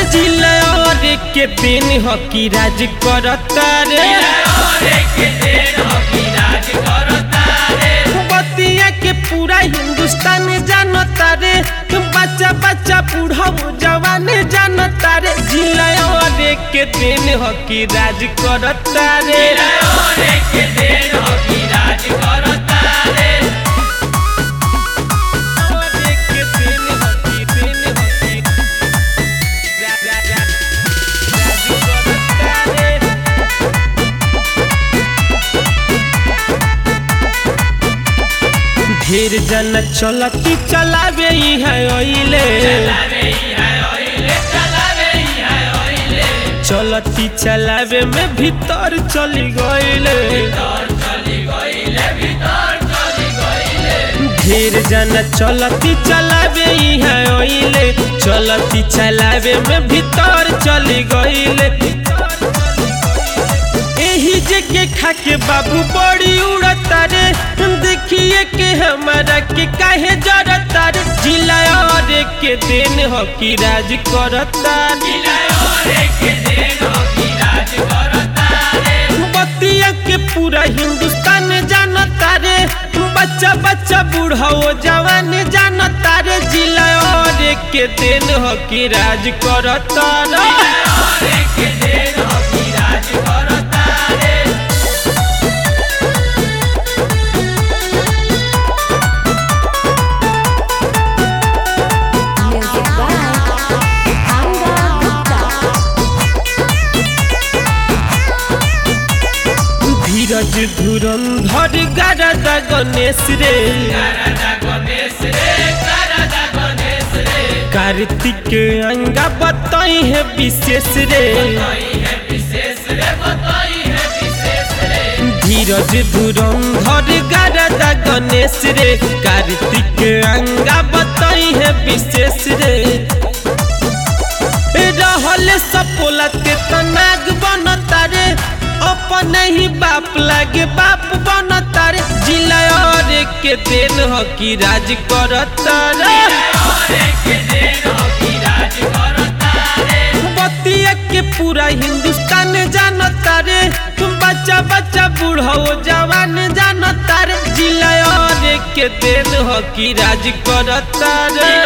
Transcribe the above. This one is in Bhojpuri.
जिला और के दिन हकी राज करता रे बतिया के पूरा हिंदुस्तान जानता रे बच्चा बच्चा बूढ़ा जवान जानता रे जिला और के दिन हकी राज करता रे और के दिन हकी दिन हकी रा रा रा राज करता रे ढेर जन चलती चलावे ही है ओइले चलती चलावे में भीतर चली गइले ढेर जन चलती चलावे ही है ओइले चलती चलावे में भीतर चली गइले एही जगह खाके बाबू बड़ी उड़ता रे देखिए के हमारा के काहे जरता रे जिला और के दिन हकी राज करता बतिया के पूरा हिंदुस्तान जानता रे बच्चा बच्चा बूढ़ा वो जवान जानता रे जिला और के दिन हकी राज करता रे Music by Anga Gupta. धीरज धुरंधर गारदा गणेश रे कार्तिक अंगा बताई है विशेष रे धीरज धुरंधर गारदा गणेश रे कार्तिक अंगा बताई है विशेष रे रहल सपोला ते तनाग बनता रे अपन ही बाप लागे बाप बनता रे जिला और के दिन हकी राज करता रे बतिया के पूरा हिंदुस्तान जानता रे बच्चा बच्चा बूढ़ा जवान जानता रे जिला और के दिन हकी राज करता रे